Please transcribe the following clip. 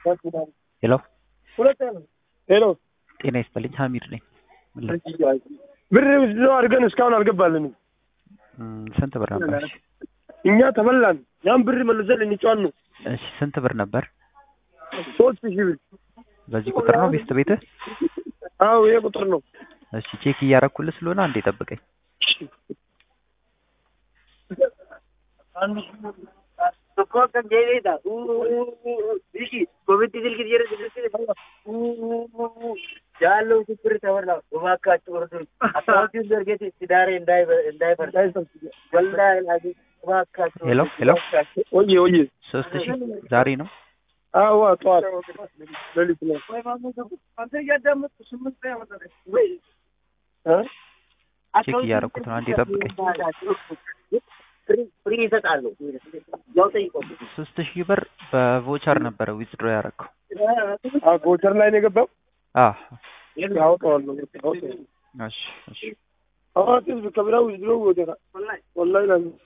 ሄሎ ሄሎ ጤና ይስጥልኝ ሀሚድ ነኝ ምን ላ- ብር ውስጥ አድርገን እስካሁን አልገባልንም። እም፣ ስንት ብር ነበር እሺ እኛ ተበላን። ያን ብር መልሰን ልንጫን ነው። እሺ ስንት ብር ነበር ሶስት ሺህ ብር። በዚህ ቁጥር ነው ቤስት ቤትህ አዎ ይሄ ቁጥር ነው። እሺ ቼክ እያረኩልህ ስለሆነ አንዴ ጠብቀኝ ያለው ችግር ተወራ እባካችሁ እርዱኝ። አካውንቲን ዘርጌት ትዳሬ እንዳይፈርስ ወላሂ ላዚም እባካችሁ ሄሎ ሄሎ ወዬ ወዬ ሶስት ሺህ ዛሬ ነው አዋ ጠዋት ሌሊት ነው እ? ቼክ እያረኩት ነው አንዴ ጠብቀኝ ፍሪ ይሰጣሉ። ያው ጠይቀው ሶስት ሺህ ብር በቮቸር ነበረ ዊዝድሮ ያረከው አዎ ጎቸር ላይ ነው የገባው። አዎ አወጣዋለሁ አወጣዋለሁ። እሺ እሺ አዋቂ ከብራው ይዝሮ ወደራ ወላሂ ላዚም